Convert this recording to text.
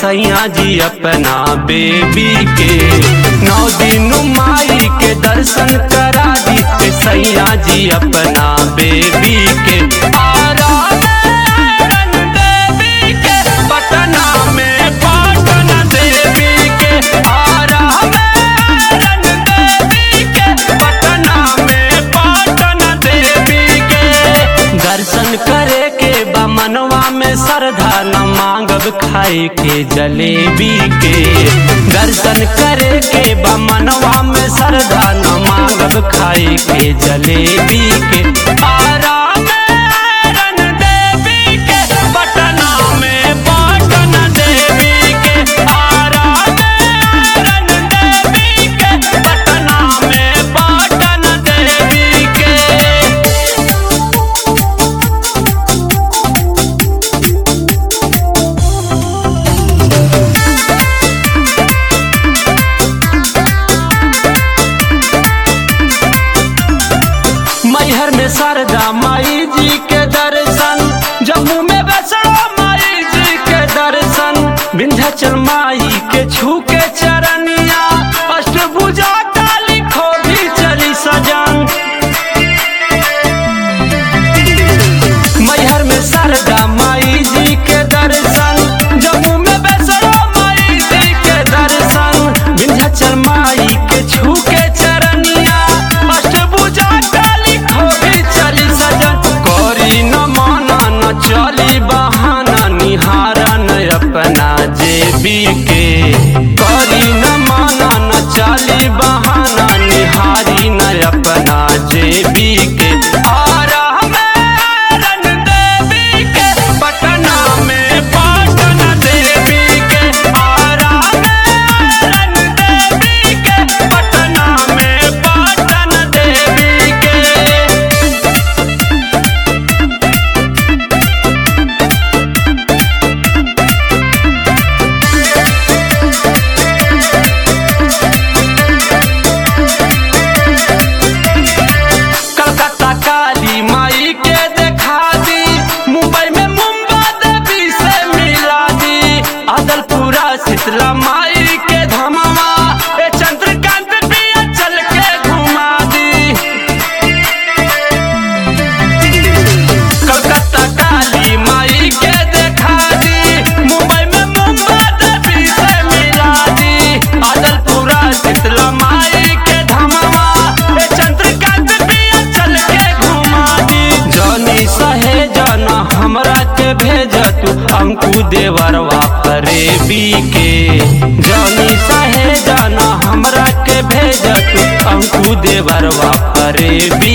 सैया जी अपना बेबी के नौ दिन माई के दर्शन करा दी सैया जी अपना बेबी के आराधन देवी के पटना में पाटन देवी के आराधन देवी के पटना में पाटन देवी के दर्शन करे के बा मनवा में श्रद्धा न मांगब खाए के जलेबी के दर्शन करे के बा मनवा में श्रद्धा न मांगब खाए के जलेबी के आराम देवी के पटना में पाटन देवी के आराम देवी के पटना में पाटन देवी के मैहर में शारदा माई जी के दर्शन जम्मू में वैष्णो माई जी के दर्शन विंध्याचल माई के छू के चरनिया अष्टभुजा काली खो भी चली सजन मैहर में शारदा माई जी के दर्शन जम्मू में वैष्णो माई जी के दर्शन विंध्याचल माई के छू के चरनिया अष्टभुजा काली खो भी चली सजन करी न माना न चली बहाना निहारन अपना जेबी के करी न माना न चली बहाना निहारी न अपना जेबी के आराधन देवी के पटना में पाटन देवी के आराधन देवी के पटना में पाटन देवी के कलकत्ता काली माई के देखा दी मुंबई में मुंबा देवी से मिला दी अदलपुरा शीतला माई के धमावा ए चंद्रकांत पिया चल के घुमा दी कलकत्ता काली माई के देखा दी मुंबई में मुंबा देवी से मिला दी अदलपुरा शीतला माई के धमावा ए चंद्रकांत पिया चल के घुमा दी जनी सहे जना हमरा के भेज तू अंकु देवरवा फरेबी के जनी सहे जना हमरा के भेज तू अंकु देवरवा फरेबी